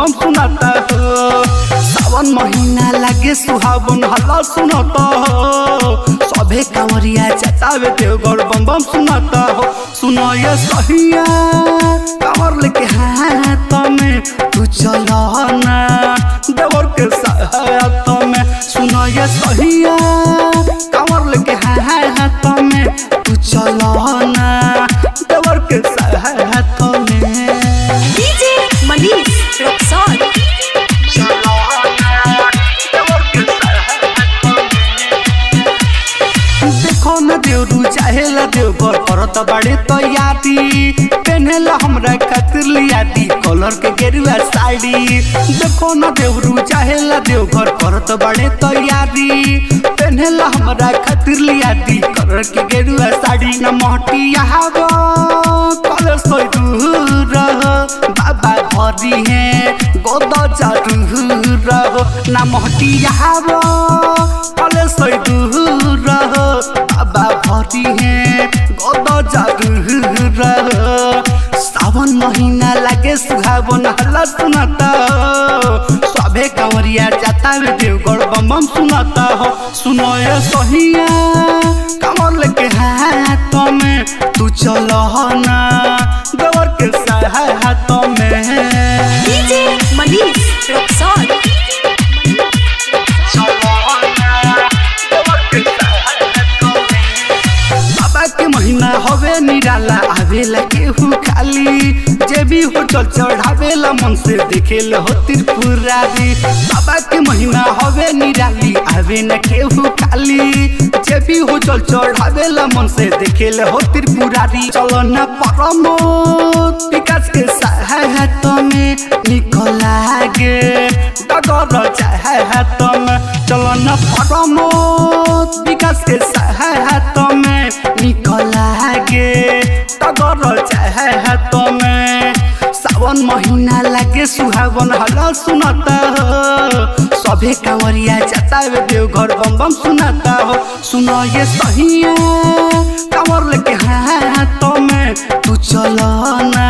बम सुनाता हो सावन महीना लागे सुहावन हल्ला सुनाता हो सभे कांवरिया चतावे देवघर बम बम सुनाता हो सुनो ये सहिया कांवर लेके हाथ में तू चलो ना देवर के साथ में सुनो ये सहिया कांवर लेके हाथ में तू चलो ना देवर के साथ में डीजे मनीष रक्सौल चलो ना देवर के साथ में देखो न देवरू चाहेला देवघर करत बाड़े तैयारी पेनेला हमरा खातिर लिया दी कलर के गेरुआ साड़ी देखो न देवरू चाहेला देवघर करत बाड़े तैयारी पेनेला हमरा खातिर लिया दी कलर के गेरुआ साड़ी न महटिया हवा कलर सोई दूर बाबा भरी है गोद चारू रहो ना महटिया हवा कलर सोई दूर बाबा भरी है गोद चारू रहो सावन महीना लागे सुहावन हल्ला सुनाता हो सभे कांवरिया जाता वे देवगढ़ बम बम सुनाता हो सुनो ये सहिया कमर लेके हाथ में तू चलो ना देवर के साथ में डीजे मनीष रक्सौल बाबा के महीना हवे निराला आवेला केहू खाली जे भी हो चल चढ़ावेला मन से देखेल हो त्रिपुरारी बाबा के महीना हवे निराली आवे न केहू खाली जे भी हो चल चढ़ावेला मन से देखेल हो त्रिपुरारी चलो न परमो विकास के साथ में निकल लागे डगर चाहत में चलो न परमो विकास के साथ में निकल लागे डगर चाहत में सावन महीना लागे सुहावन हल्ला सुनाता हो सभे कांवरिया जाता वे देवघर बम बम सुनाता हो सुनो ये सहिया कांवर लेके हाथ में तू चलो ना